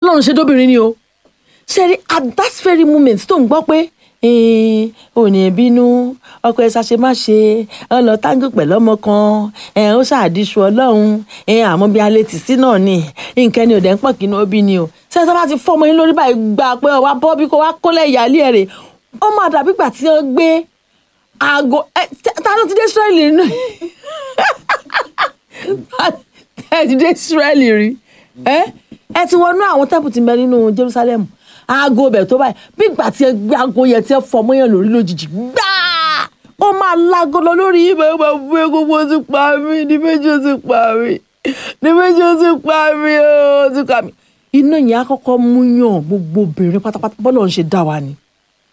bọ́lọ́run ṣe dóbìnrin ni o ṣe rí at that very moment tó ń gbọ́ pé ò ní bínú ọkọ ẹ ṣàṣe má ṣe ọ lọ táǹgì pẹ̀lú ọmọ kan ẹ ó ṣàdíṣu ọlọ́run ẹ àmọ́ bí alẹ́ tì sí náà ni nǹkan ni ò dẹ̀ ń pọ̀ kí inú òbí ni o ṣé tó bá ti fọ́ ọmọ yín lórí báyìí gba pé ọwá bọ́ bí kò wá kólẹ̀ ìyáálé ẹ̀ rè ó máa dàbí ìgbà tí wọ́n gbé aago ẹ ta ló ti dé Ísírẹ́lì nínú ẹ ti dé Ísírẹ́lì rí ẹ ẹ ti wọnú àwọn tẹ́pù ti mẹ nínú Jerusalem aago bẹ̀ tó báyìí bí ìgbà tí ẹ gbé aago yẹn tí ẹ fọmọ yẹn lórí lójijì gbáà ó máa lágo lọ lórí yìí bẹ́ẹ̀ máa bú egungun ó ti pa mí ní méjì ó ti pa mí ní méjì ó ti pa mí ó ti pa mí. iná yẹn á kọ́kọ́ mú yàn gbogbo obìnrin pátápátá bọ́lá ń ṣe dá wa ni.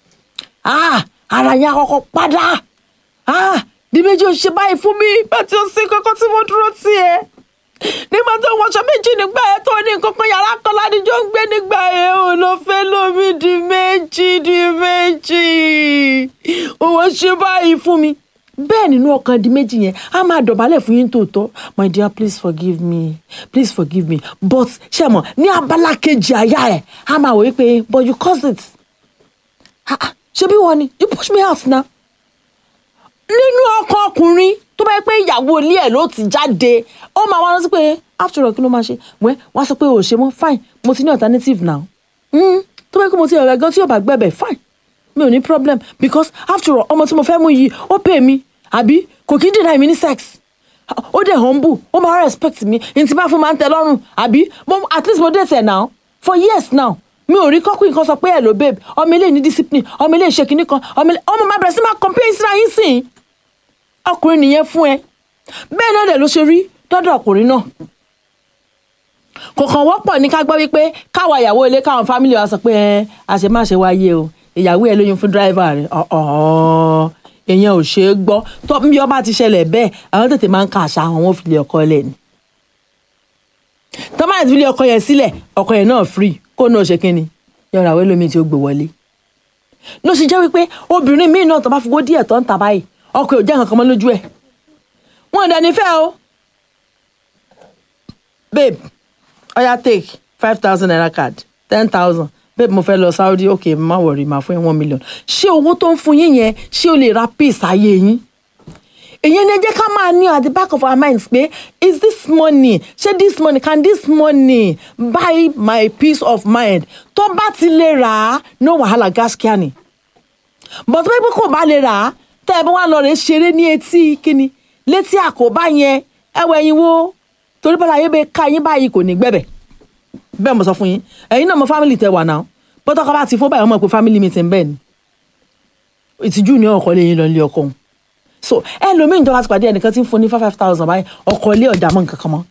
ara yẹn á kọ́kọ́ padà ní méjì ó ṣe báyìí fún mi bá ti ó sí kọ́kọ́ tí mo dúró tì ẹ́ nígbà tó wọṣọ méjì nígbà yẹn tó ní nǹkan kan yàrá kan ládìjọ ń gbé nígbà yẹn ò lọ fẹ́ lómi di méjì di méjì òwò ṣe báyìí fún mi bẹ́ẹ̀ nínú ọkàn di méjì yẹn a máa dọ̀bálẹ̀ fún yín tòótọ́ my dear please forgive me please forgive me but ṣe mọ̀ ní abala kejì àyà ẹ̀ a máa wò wípé but you caused it ṣé bí wọ́n ni you push me out na nínú ọkàn ọkùnrin tó bá yẹ pé ìyàwó ilé ẹ̀ ló ti jáde ó máa wá rántí pé after all kí ló máa ṣe wẹ́ wá sọ pé ò ṣe mọ́ fine mo ti ní alternative now mm, tó bá yẹ pé mo ti ọ̀rẹ́ gan tí yóò bá gbẹ̀bẹ̀ fine mi ò ní problem because after all ọmọ tí mo fẹ́ mú yìí ó pè mí àbí kò kí ń deny mi ní sex ó dẹ̀ humble ó máa respect mi ní ti bá fún máa ń tẹ́ lọ́rùn àbí at least mo date ẹ̀ now for years now mi ò rí kọ́kùn nǹkan sọ pé hello babe ọmọ ilé ní discipline ọmọ ilé ìṣe kìíní kan ọmọ máa bẹ̀rẹ̀ sí máa complain síra yín sìn ọkùnrin nìyẹn fún ẹ bẹ́ẹ̀ náà dẹ̀ ló ṣe rí dọ́dọ̀ ọkùnrin náà kò kàn wọ́pọ̀ ní ká gbọ́ wípé káwa ìyàwó ilé káwọn fámìlì wa sọ pé ẹ àṣemáṣe wáyé o ìyàwó ẹ lóyún fún dírẹ́fà rẹ ọ̀ọ́ èèyàn ò ṣeé gbọ́ tó bí ọba ti ṣẹlẹ̀ bẹ́ẹ̀ àwọn tètè máa ń ka àṣà àwọn òfìlè ọkọ lẹ̀ ni tọ́mọ̀ àti ìfìlè ọkọ yẹn sílẹ̀ ọkọ yẹn náà free kó náà ṣe kínni yọ̀rọ̀ àwọn ẹlòmíì tí ó gbé wọlé ló ṣe jẹ́ wípé obìnrin míì náà tó bá fowó díẹ̀ tó ń ta báyìí ọkọ ò jẹ́ nǹkan kan mọ́ lójú ẹ̀ wọn ò dẹni fẹ́ o babe oya take five thousand naira card ten thousand babe mo fẹ́ lọ Saudi ok má wọ̀rì má fún yín one million ṣé owó tó ń fún yín yẹn ṣé o lè ra peace ayé yín èyí ni ẹ jẹ́ ká máa ní at the back of our minds pé is this money ṣé this money can this money buy my peace of mind tó bá ti lè rà á no wàhálà gáskíá ni but tó bá yẹ pé kò bá lè rà á tẹ́ ẹ bá wà lọ rẹ̀ ṣeré ní etí kíni létí àkóbá yẹn ẹ wọ ẹyin wo torí bọ́lá ayé bẹ ká yín báyìí kò ní gbẹ̀bẹ̀ bẹ́ẹ̀ mo sọ fún yín ẹ̀yin náà mo family tẹ wà náà bọ́tọ́ ká bá ti fún báyìí wọ́n mọ̀ pé family meeting bẹ́ẹ̀ ni ìtìjú ní ọkọ lè yín lọ ilé ọkọ òun so ẹlòmíín tó bá ti pàdé ẹnìkan tí ń fún ní five five thousand báyìí ọkọ ilé ọjà mọ́ nǹkan kan mọ́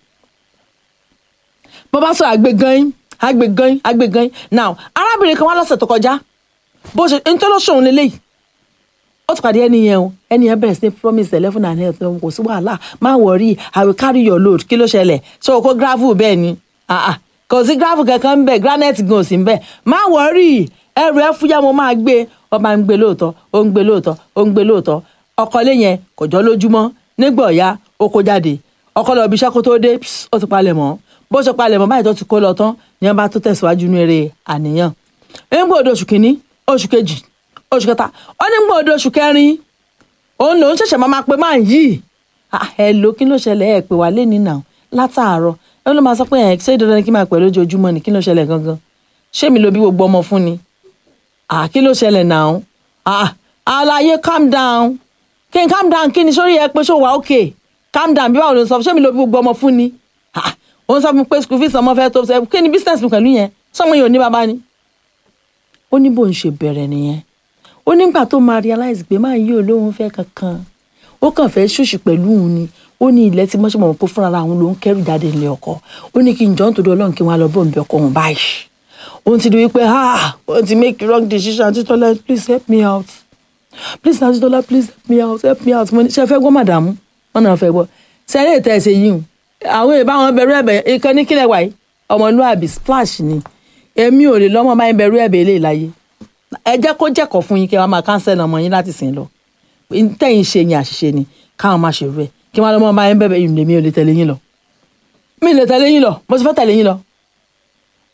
bó bá sọ àgbè gan àgbè gan àgbè gan now arábìnrin kan wá lọ́sẹ̀ tó kọjá bó ṣe ń tó lọ́sọ̀ọ́ lélẹ́yìí ó ti pàdé ẹni yẹn o ẹni yẹn bẹ̀rẹ̀ sí ní promise eleven and health kò sí wàhálà má worry i will carry your load kí ló ṣẹlẹ̀ ṣé o kó gravel bẹ́ẹ̀ ni kò sí gravel kankan ń bẹ̀ granite gan ò sí ń bẹ̀ má worry ẹrù ẹ fúyà mo máa gbé ọ máa ń gbé lóòótọ́ ó ń gbé lóòótọ́ ó ń gbé lóòótọ́ ọkọ ilé yẹn kò jọ lójúmọ́ nígbà ọ̀yá ó kó jáde ọkọ lọ bí iṣẹ́ kó tó dé ó ti palẹ̀ mọ́ bó ṣe palẹ̀ mọ́ báyìí tó ti kó lọ tán ni wọ́n bá tó tẹ̀síwájú ní eré àníyàn nígbà odò oṣù kìíní oṣù kejì oṣù kẹta ó ní gbọ́dọ̀ oṣù kẹrin òun lòún ṣẹ̀ṣẹ̀ máa pe máa yìí ẹ ló kí ló ṣẹlẹ̀ ẹ pè wá lẹ́ni náà látàárọ̀ ẹ ló máa sọ pé ẹ ṣé dandan kí máa pẹ̀ lójoojúmọ́ ni kí ló ṣẹlẹ̀ gangan ṣé mi ló bí gbogbo ọmọ fún ni kí ló ṣẹlẹ̀ náà àlàyé calm down kí n calm down kí ni sórí ẹ pé ṣó wà okay calm down bí báwo ló ń sọ ṣé mi ló bí gbogbo ọmọ fún ni òun sọ fún mi pé school fees ọmọ fẹ́ tó ṣe kí ni business mi pẹ̀lú yẹn sọmọ yìí ò ní bàbá ni ó ní bó ń ṣe bẹ̀rẹ̀ nìyẹn ó nígbà tó máa realize pé máa yí olóhùn fẹ́ kankan ó kàn fẹ́ ṣòṣì pẹ̀lú òun ni ó ní ilẹ̀ tí mọ́ṣẹ́ mọ̀ pé fúnra àwọn ló ń kẹ́rù jáde nílé ọkọ ó ní kí n jọ́ nítorí ọlọ́run kí wọ́n á lọ bóun bí ọkọ òun báyìí òun ti di wípé ah òun ti make the wrong decision Titola please help me out please na Titola please help me out help me out mo ní ṣe fẹ́ gbọ́ màdàmú wọn náà fẹ́ gbọ́ sẹ́rẹ́ ìtẹ́ ẹ̀sẹ̀ yìí o àwọn èèbá wọn bẹ̀rù ẹ̀bẹ̀ ìkan ní kílẹ̀ wáyé ọmọlúàbí splash ni èmi ò lè lọ́mọ máa ń bẹ̀rù ẹ̀bẹ̀ eléyìí láyé ẹ jẹ́ kó jẹ́kọ̀ọ́ fún yín kí wọ́n máa cancel ọmọ yín láti sìn lọ tẹ̀yìn ṣe yín àṣìṣe ni káwọn máa ṣèrú ẹ̀ kí wọ́n lọ́mọ máa ń bẹ̀bẹ̀ yìí lèmi ò lè tẹ̀lé yín lọ mi lè tẹ̀lé yín lọ mo ti fẹ́ tẹ̀lé yín lọ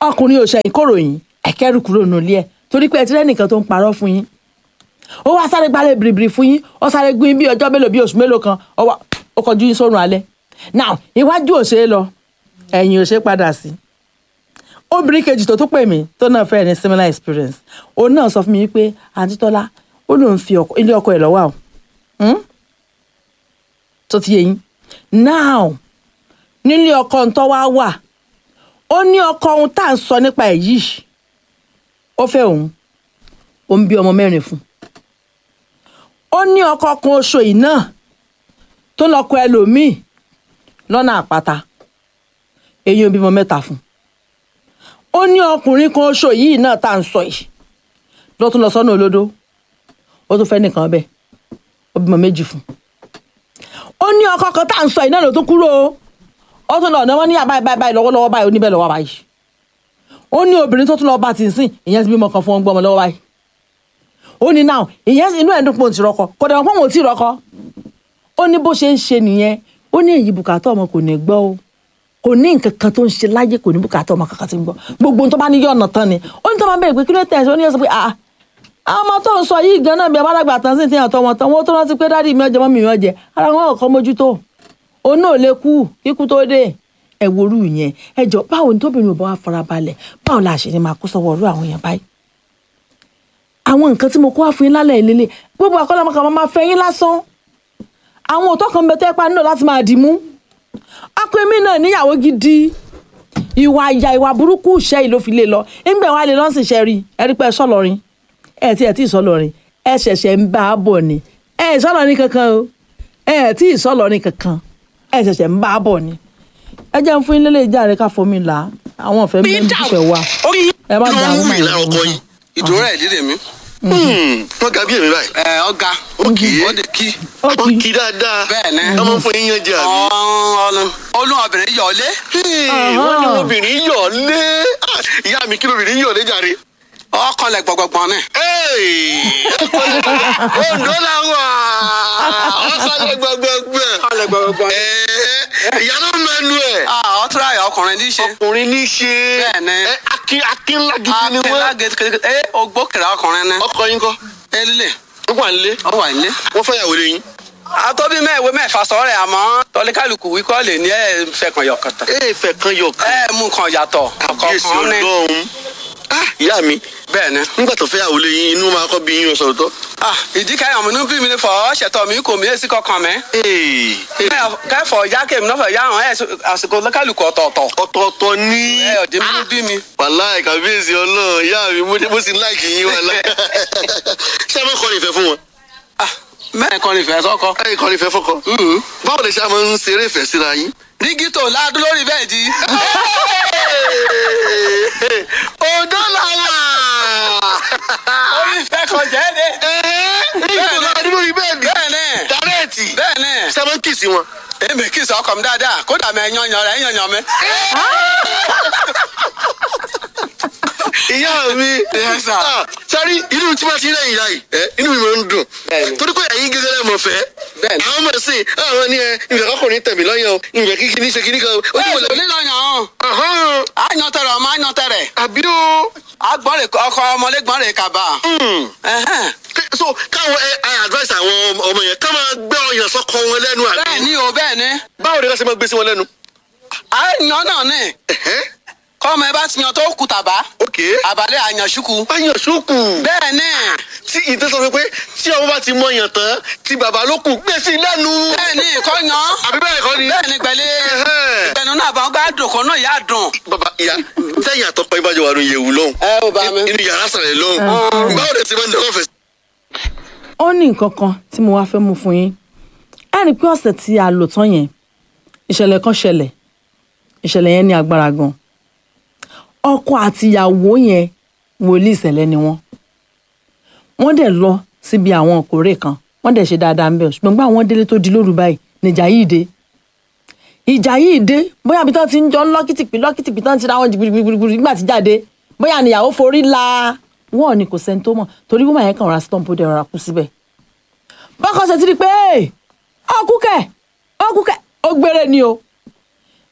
ọkùnrin ò ṣẹyìn kóró yín ẹkẹrù kúrò nílé ẹ torí pé ẹ ti rẹ́nìkan tó ń parọ́ fún yín ó wá sáré gbálẹ̀ bìrìbìrì fún yín ó sáré gún yín bí ọjọ́ mélòó bí oṣù mélòó kan ó wá- ó kọjú yín sórun alẹ́ now iwájú ò ṣe é lọ ẹ̀yìn ò ṣe é padà sí obìnrin kejì tó tún pè mí tó náà fẹ́ ní similar experience òun náà sọ fún mi pé àǹtí tọ́lá ó lóun fi ọkọ- ilé ọkọ ẹ̀ lọ́wọ́ àwọn tó ti yé yín now nílé ọkọ ntọ́ wá wà ó ní ọkọ ohun tá à ń sọ nípa ẹ̀ yìí ó fẹ́ òun ó ń bí ọmọ mẹ́rin fún ó ní ọkọ kan oṣù yìí náà tó lọ́kọ ẹlòmíì lọ́nà àpáta èyí ò bímọ mẹ́ta fún ó ní ọkùnrin kan oṣù yìí náà tá à ń sọ yìí ló tún lọ sọ́nà olódó ó tún fẹ́ nìkan bẹ́ẹ̀ ó bímọ méjì fún ó ní ọkọ kan tá à ń sọ yìí náà ló tún kúrò o ó tún lọ ọ̀nà wọn ní àbáyé báyìí báyìí lọ́wọ́lọ́wọ́ báyìí oníbẹ̀ lọ́wọ́ báyìí ó ní obìnrin tó tún lọ bá ti sìn ìyẹn ti bímọ kan fún wọn gbọmọ lọ́wọ́ báyìí ó ní náà ìyẹn inú ẹ̀ dùn pé òun ti rọkọ kò dẹ̀ wọ́n pé òun ò tí ì rọkọ ó ní bó ṣe ń ṣe nìyẹn ó ní èyí bùkátà ọmọ kò ní gbọ́ o kò ní nǹkan kan tó ń ṣe láyé kò ní bùkátà ọmọ kankan tí ń gbọ́ gbogbo ohun tó bá ní yọ̀ ọ̀nà tán ni ó ní tó máa bẹ̀rẹ̀ pé kí ló tẹ̀ ẹ́ ó ní yẹn sọ pé ah àwọn ọmọ tó ń sọ yìí gan náà bí abálágbà tán sí ti hàn tọ́ wọn tán wọn tó rántí pé dádì mi ọjọ́ mọ́ mi mi ọjẹ́ ara wọn kọ́ mójútó òun náà lè kú kíkú tó dé ẹ worú yẹn ẹ jọ báwo ni tóbìnrin ò bá wà farabalẹ̀ báwo la ṣe ni máa kó sọ́wọ́ ọ̀rọ̀ àwọn èèyàn báyìí àwọn nǹkan tí mo kó wá fún yín lálẹ́ ìlélẹ̀ gbogbo àkọlọ́mọkà máa fẹ́ yín lásán àwọn òótọ́ kan bẹ tẹ́ pa nílò láti máa dì mú akọ̀ẹ́mí náà níyàwó gidi ìwà ìyà ìwà burúkú ìṣẹ́ yìí ló fi lè lọ ńgbẹ̀ wá lè lọ́sìn ṣe rí ẹ rí pé ẹ sọ̀lọ́rin ẹ tí ẹ tí ì sọ̀lọ́rin ẹ ṣẹ̀ṣẹ̀ ń bá a bọ̀ ni ẹ ì sọ̀lọ́rin kankan o ẹ tí ì sọ̀lọ́rin kankan ẹ ṣẹ̀ṣẹ̀ ń bá a bọ̀ ni ẹ jẹ́ ń fún yín lélẹ̀ ìjà rẹ̀ ká fomi là á àwọn ọ̀fẹ́ mi ń fẹ́ wà ẹ má dà ló wọ́n ń wù lára ọkọ yìí. ìdúró ẹ̀ líle mi. wọ́n ga bí èmi báyìí. ẹ ọ̀gá ó kì í ó de kí. ó ó kì í kì í dáadáa. Bẹ́ẹ̀ ni. ọmọ fún yín yan jẹ àbí. ọ̀ọ́n olú obìnrin yọ̀ọ́lé. Hey, wọ́n ní obìnrin yọ̀ lé Ah, ìyá mi kí lóbìnrin yọ̀ lé jàre. ọkànlẹ̀ gbọ̀gbọ̀gbọ̀n ni. Ondo la wà ọkọlẹ gbọgbọgbọ. ọkànlẹ̀ gbọ̀gbọ̀gbọ̀n ni. ìyá náà mẹnu ẹ. ọtúrà ẹ̀ ọkùnrin ní í ṣe. ọkùnrin ní í ṣe. Bẹ́ẹ̀ ni. Ẹ, akin akin ńlá gidi ni akẹ́lá wọ́n. gẹ́gẹ́ ẹ ogbókèrè ọkùnrin ni. ọkọ yín kọ́ ẹ líle ó wà nílé ó wà nílé. wọ́n fẹ́ yàwó lé yín. àtọ́bí mẹ́wé mẹ́fà sọ̀rọ̀ àmọ́ tọ́líkàlùkù wíkọ́ lè ní ẹ̀ fẹ́ kan yọ̀ kàtà. ẹ fẹ́ kan yọ kan. ẹ mú kan yàtọ̀ kábíyèsí ọ̀kọ̀ọ̀kan ní. ọlọ́run. Ah, ìyá mi bẹ́ẹ̀ ni. nígbà tó fẹ́ yàwó lé yín inú máa kọ́ bí yín sọ̀rọ̀ tọ́. Ah, ìdí kẹyàn mi ní bí mi ní fọ ṣètò mi kò mí èsì kankan mẹ́. Hey, hey, kẹfọ ya kèmí náà fọ ya hàn ẹ àsìkò lọ́kàlùkù ọ̀tọ̀ọ̀tọ̀. ọ̀tọ̀ọ̀tọ̀ ní. ẹ ọ̀dí mi ní bí mi. wàláì kábíyèsí ọlọ́run ìyá mi mo- mo sì láìkì yín wàláì. ṣé ẹ máa kọrin ìfẹ́ fún wọn. Ah, mẹ́rin kan ní ìfẹ́ sọ́kọ. ẹ kọrin ìfẹ́ fọkọ. báwo lè ṣe àmọ́ ń ṣeré ìfẹ́ síra yín. dígí tó ládùn lórí bẹ́ẹ̀ di. Ondo la wà. orí ìfẹ́ kan jẹ́ de. Bẹ́ẹ̀ni. Àdúgbò yìí bẹ́ẹ̀ ni. bẹ́ẹ̀ ni Dárẹ́ẹ̀tì. bẹ́ẹ̀ ni. Ṣé máa ń kìsì wọn? èmi kì í sọ ọkọ mi dáadáa kódà mi ẹ yan yan rẹ ẹ yan yan mi. Ìyá mi. Yes, sir. Ah, Sáré inú tí wọ́n ti rẹ̀ ìyá yìí, ẹ, inú mi máa ń dùn. Bẹ́ẹ̀ni. Torí pé ẹ̀yin gẹ́gẹ́ lẹ́mọ̀ fẹ́. Bẹ́ẹ̀ni. Àwọn ọmọ ẹ̀sìn, àwọn ní ẹ, ìfẹ́ kọkùnrin tẹ̀mí lọ́yàn o, ìfẹ́ kíkí ní ṣe kíní kan o. Ó ti bẹ́ẹ̀ wọlé. sọ nílò yan ọ́n. Ahán. a yan tẹrẹ ọmọ a yan tẹrẹ. Àbí o. agbọ́n rè ọkọ ọmọlé gbọ́n rè kaba. Hmm. Ẹhẹ́n. so káwọn ẹ ẹ advice àwọn ọmọ- ọmọ yẹn ká máa gbé ọyàn sọkọ wọn lẹ́nu bẹ́ẹ̀ àbí ni o bẹ́ẹ̀ ni. báwo ni ká ṣe máa gbé sí wọn lẹ́nu. a yan náà ni. Ẹ̀hẹ́, kọ́mọ ẹ bá ti yan tó kù tàbá. ok àbálẹ̀ àyànṣukù. ọyàn sókù bẹ́ẹ̀ ni. tí ìtẹ́ sọ pé pé tí ọmọ bá ti mọ ọyàn tán tí bàbá ló kù gbé sí lẹ́nu. bẹ́ẹ̀ ni kọ́ yan. àbí bẹ́ẹ̀ kọ́ ni. bẹ́ẹ̀ ni gbẹ̀lẹ́. Ẹ̀hẹ́. ìgbẹ̀nu náà bá ń gbá dùn kan náà yá dùn. bàbá ìyá sẹ́yìn àtọ́pọ̀ ìbàjẹ́ wà ló yẹ̀wù lọ́hùn. ẹ ò bá mi. inú yàrá sàlẹ̀ lọ́hùn. báwo ni ti máa ń dẹ́kọ̀ fẹ̀. ó ní nǹkan kan tí mo wá fẹ́ mú fún yín ẹ rí i pé ọ̀sẹ̀ tí a lò tán yẹn ìṣẹ̀lẹ̀ kan ṣẹlẹ̀ ìṣẹ̀lẹ̀ yẹn ní agbára gan ọkọ àti ìyàwó yẹn wòlíì ìṣẹ̀lẹ̀ ni wọ́n wọ́n dẹ̀ lọ síbi àwọn òkórè kan wọ́n dẹ̀ ṣe dáadáa ń bẹ̀ ṣùgbọ́n gbà wọ́n délé tó di lóru báyìí níjà yìí dé ìjà yìí dé bóyá bí tán ti ń jọ lọ́kìtìpì lọ́kìtìpì tán ti ra wọn jìgbìrìgbìrì nígbà tí jáde bóyá níyàwó forí la wọn ò ní kò sẹ́ni tó mọ̀ torí wọ́n máa yẹn kàn ra stomp ó dẹ̀ rọra kú síbẹ̀ bákan ṣe ti rí i pé ọkú kẹ̀ ọkú kẹ̀ ó gbére ni o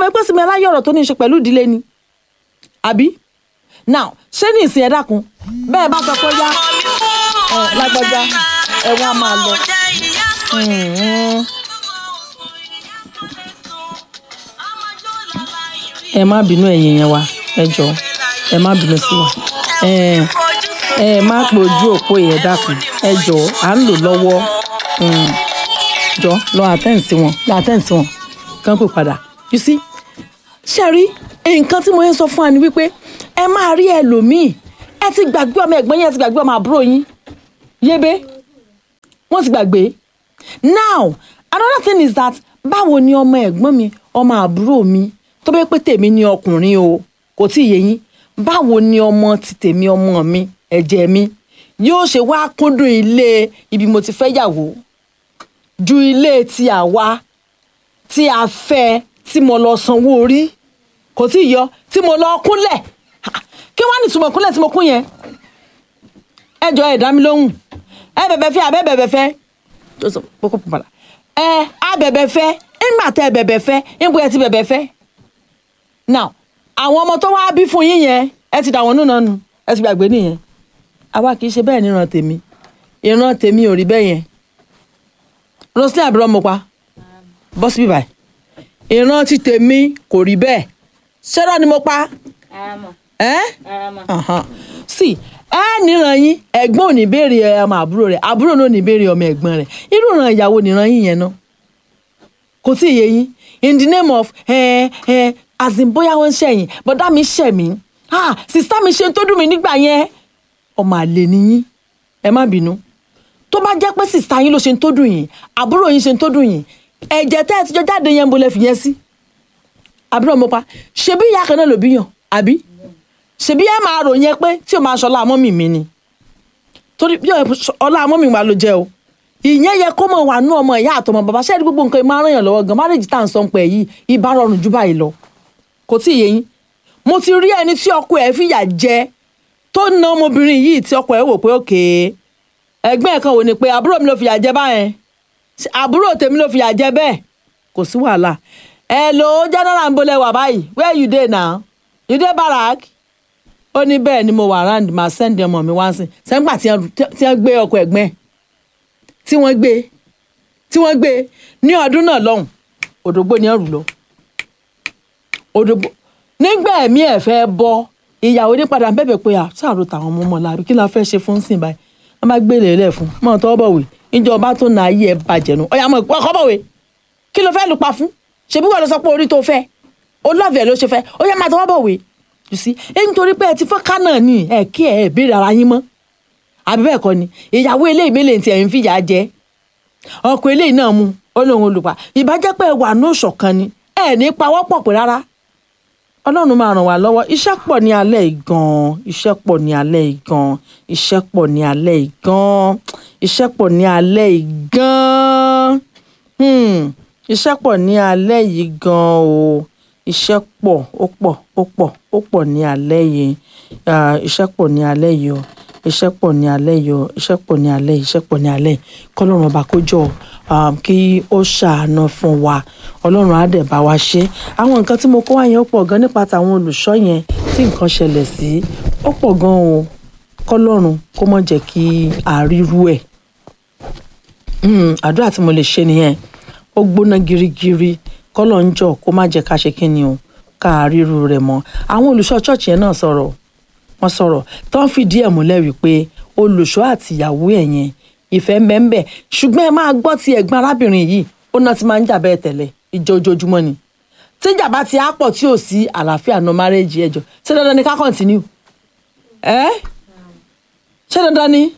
mọ̀ pé sinmi aláyọ̀ ọ̀rọ̀ tó ní í ṣe pẹ̀lú ìdílé ni àbí now ṣé ní ìsìn ẹ dákun bẹ́ẹ̀ bá sọ pé ó yá ẹ lágbájá ẹ wá máa lọ. Mhm. ẹ má bínú ẹ̀yin yẹn wa ẹ jọ ẹ má bínú sí wa ẹ ẹ má pojú òpó yẹn dákun ẹ jọ à ń lò lọ́wọ́ Mm. jọ lọ àtẹ̀ǹsì wọn lọ àtẹ̀ǹsì wọn kàn pè padà you see ṣe rí nǹkan tí mo yẹn sọ fún wa ni wípé ẹ máa rí ẹlòmíì ẹ ti gbàgbé ọmọ ẹ̀gbọ́n yín ẹ ti gbàgbé ọmọ àbúrò yín yébé wọ́n ti gbàgbé now another thing is that báwo ni ọmọ ẹ̀gbọ́n mi ọmọ àbúrò mi tó bẹ́ẹ̀ pé tèmi ni ọkùnrin o kò tí ì yé yín báwo ni ọmọ ti tèmi ọmọ mi ẹ̀jẹ̀ mi yóò ṣe wá kúndùn ilé ibi mo ti fẹ́ yàwó ju ilé tí a wá tí a fẹ́ tí mo lọ sanwó orí kò tí ì yọ tí mo lọ kúnlẹ̀ Ha, kí wọ́n á nìtumọ̀ kúnlẹ̀ tí mo kún yẹn ẹ jọ ẹ dá mi lóhùn ẹ bẹ̀bẹ̀ fẹ́ abẹ́ bẹ̀bẹ̀ fẹ́ tó sọ kókó pàpàlà ẹ á bẹ̀bẹ̀ fẹ́ ńgbà tẹ bẹ̀bẹ̀ fẹ́ ńgbà ẹ ti bẹ̀bẹ̀ fẹ́ now àwọn ọmọ tó wá bí fún yín yẹn ẹ ti dà wọ́n nù náà nù ẹ ti gbàgbé nìyẹn àwa kì í ṣe bẹ́ẹ̀ níran tèmi ìran tèmi ò rí bẹ́ẹ̀ yẹn roslyn àbúrò mo pa bọ́ síbí báyìí ìran ti tèmi kò rí bẹ́ẹ̀ ṣẹ́rọ̀ ni mo pa ẹ́ Ahan. sí ẹ níran yín ẹ̀gbọ́n ò ní béèrè ọmọ àbúrò rẹ̀ àbúrò náà ò ní béèrè ọmọ ẹ̀gbọ́n rẹ̀ irú ìran ìyàwó níran yín yẹn náà kò tí ì yé yín in the name of ẹ ẹ azin bóyá wọ́n ń ṣẹ̀yìn bọ́dá mi ṣẹ̀ mí ah sista mi ṣe tó dùn mí nígbà yẹn ọmọ àlè ni yín ẹ má bínú tó bá jẹ́ pé sista yín ló ṣe tó dùn yín àbúrò yín ṣe tó dùn yín ẹ̀jẹ̀ tẹ́ ẹ ti jọ jáde yẹn ń bolẹ̀ fìyẹn sí àbúrò mo pa ṣebí ìyá kan náà ló bí yàn àbí ṣebí ẹ máa rò yẹn pé tí o máa ṣọlá mọ́mì mi ni torí bí ọlá mọ́mì wa ló jẹ́ o ìyẹn yẹ kó mọ̀ wà nú ọmọ ìyá àtọmọ bàbá ṣẹ́ẹ́rì gbogbo nǹkan máa ràn yàn lọ́wọ́ gan márèjì tá à ń sọ pé yìí ibà rọrùn jù báyìí lọ kò tí ì yé yín mo ti rí ẹni tí ọkọ ẹ̀ fìyà jẹ tó na ọmọbìnrin yìí tí ọkọ ẹ̀ wò pé òkè ẹgbẹ́ ẹ̀ kan wò ni pé àbúrò mi ló fìyà jẹ báyẹn àbúrò tèmi ló fìyà jẹ bẹ́ẹ̀ kò sí wàhálà hello general ń bolẹ̀ wà báyìí where you dey now you dey barak ó ní bẹ́ẹ̀ ni mo wà round ma send ọmọ mi wá sí sẹ́ńgbà tí wọ́n gbé ọkọ̀ ẹ̀gbẹ́ tí wọ́n gbé tí wọ́n gbé ní ọdún náà lọ́hùn òdògbó ni ẹrù lọ òdògbó nígbà ẹ̀mí ẹ̀ fẹ́ bọ́ ìyàwó ní padà bẹ̀bẹ̀ pé à sáàrò tàwọn ọmọ ọmọ làbí kí la fẹ́ ṣe fún sìn báyìí wọ́n bá gbé lélẹ̀ fún mọ́ tọ́ bọ̀wé ìjọba tó na ayé ẹ̀ bàjẹ́ nu ọ̀yà mọ̀ ọkọ̀ bọ̀wé kí ló fẹ́ lù pa fún ṣebí wọ́n lọ sọ pé orí tó fẹ́ olóòfẹ́ ló ṣe fẹ́ ó yẹ máa tọwọ́ bọ̀wé you see ẹ nítorí pé ẹ ti fọ́n kánà ni ẹ kí ẹ béèrè ara yín mọ́ àbí bẹ́ẹ̀ kọ́ ni ìyàwó eléyìí mélèé tí ẹ̀ ń fìyà jẹ ọkọ eléyìí náà mu ó lóun olùpa ìbájẹ́ pé ẹ wà ní òṣọ̀kan ni ẹ ní pawọ́pọ̀ pé rárá ọlọ́run máa ràn wá lọ́wọ́ iṣẹ́ pọ̀ ní alẹ́ ìgan iṣẹ́ pọ̀ ní alẹ́ ìgan iṣẹ́ pọ̀ ní alẹ́ ìgan iṣẹ́ pọ̀ ní alẹ́ ìgan iṣẹ́ pọ̀ ní alẹ́ yìí gan o iṣẹ́ pọ̀ ó pọ̀ ó pọ̀ ó pọ̀ ní alẹ́ yìí iṣẹ́ pọ̀ ní alẹ́ yìí o iṣẹ́ pọ̀ ní alẹ́ yìí o iṣẹ́ pọ̀ ní alẹ́ yìí iṣẹ́ pọ̀ ní alẹ́ yìí kọ́lọ́run ọba kó jọ kí ó ṣàánú fún wa ọlọ́run á dẹ̀ bá wa ṣe àwọn nǹkan tí mo kó wá yẹn ó pọ̀ gan nípa tàwọn olùṣọ́ yẹn tí nǹkan ṣẹlẹ̀ sí ó pọ̀ gan o kọ́lọ́run kó má jẹ́ kí àrírú ẹ̀ àdúrà tí mo lè ṣe nìyẹn ó gbóná girigiri kọ́lọ̀ ń jọ kó má jẹ́ ká ṣe kí ni o ká ríru rẹ̀ mọ́ àwọn olùṣọ́ ṣọ́ọ̀ṣì yẹn náà sọ̀rọ̀ wọ́n sọ̀rọ̀ tó ń fìdí ẹ̀ múlẹ̀ wípé olùṣọ́ àtìyàwó ẹ̀ yẹn ìfẹ́ mbẹ́mbẹ́ ṣùgbọ́n ẹ máa gbọ́ ti ẹ̀gbọ́n arábìnrin yìí ó náà ti máa ń jà bẹ́ẹ̀ tẹ́lẹ̀ ìjọ ojoojúmọ́ ni tíjà bá ti á pọ̀ tí ò sí àlàáfíà no marriage ẹjọ́ ṣé dandan ni ká continue ẹ ṣé dandan ni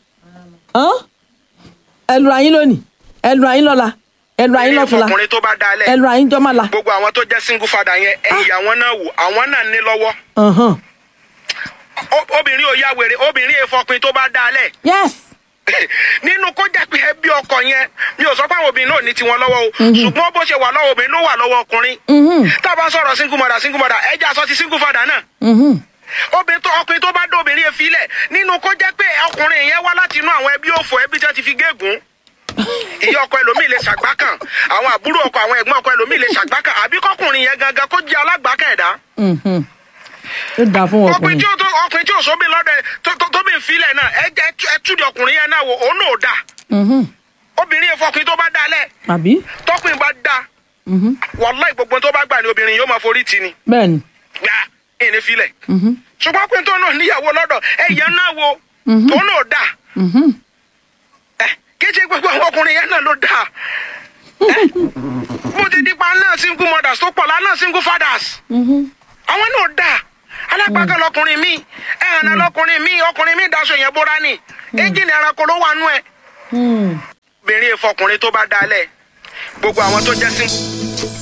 ẹ lura yín lónìí ẹ lura yín lọ́la ẹnu àyín lọ́tùnla ọkùnrin tó bá dalẹ̀ ẹnu àyín jọ́ máa la. gbogbo àwọn tó jẹ́ single father yẹn ẹ̀yìn àwọn náà wò àwọn náà ní lọ́wọ́ Ọ̀hán. Ó- obìnrin ò ya wèrè obìnrin èèfọkùnrin tó bá dalẹ̀ yes nínú kó jẹ́ pé ẹbí ọkọ yẹn mi ò sọ pé àwọn obìnrin náà ní tiwọn lọ́wọ́ o ṣùgbọ́n bó ṣe wà lọ́wọ́ obìnrin ló wà lọ́wọ́ ọkùnrin tá a bá sọ̀rọ̀ single mother single mother ẹ jẹ́ aṣọ ti single father náà Mhm. obìnrin tó ọkùnrin tó bá dé obìnrin yẹn filẹ̀ nínú kó jẹ́ pé ọkùnrin yẹn wá láti inú àwọn ẹbí òfò ẹbí tí wọ́n ti fi gégùn ìyá ọkọ ẹlòmíì lè ṣàgbákàn àwọn àbúrò ọkọ àwọn ẹ̀gbọ́n ọkọ ẹlòmíì lè ṣàgbákàn àbí kọkùnrin yẹn gangan kó jẹ́ alágbákàn ẹ̀dá Mhm. ó dáa fún ọkùnrin ọkùnrin tí ó tó ọkùnrin tí ò sóbì lọ́dọ̀ ẹ̀ tó tó tóbi ìfilẹ̀ náà ẹ jẹ́ ẹ tú di ọkùnrin yẹn náà wò òun náà ò dáa Mhm. obìnrin yẹn fọkùnrin tó bá dá lẹ̀ àbí tọkùnrin bá dá Mhm. wàláì gbogbo tó bá gbà ní obìnrin yóò máa forí tì ní bẹ́ẹ̀ ni gbà ìní filẹ̀ Mhm. ṣùgbọ́n pé tó náà níyàwó lọ́dọ̀ ẹ̀yẹ náà wo tó náà ò dáa Mhm. ẹ kí ṣe gbogbo àwọn ọkùnrin yẹn náà ló dáa ẹ mo ti dípa náà single mothers tó pọ̀ lánàá single fathers Mhm. àwọn náà dáa alágbákan lọkùnrin mi ẹ̀hànà lọkùnrin mi ọkùnrin mi daṣọ yẹn bóra ni ẹ́ńjìnì ẹranko ló wà nú ẹ̀ Hmm. obìnrin ìfọkùnrin tó bá dalẹ̀ gbogbo àwọn tó jẹ́ sí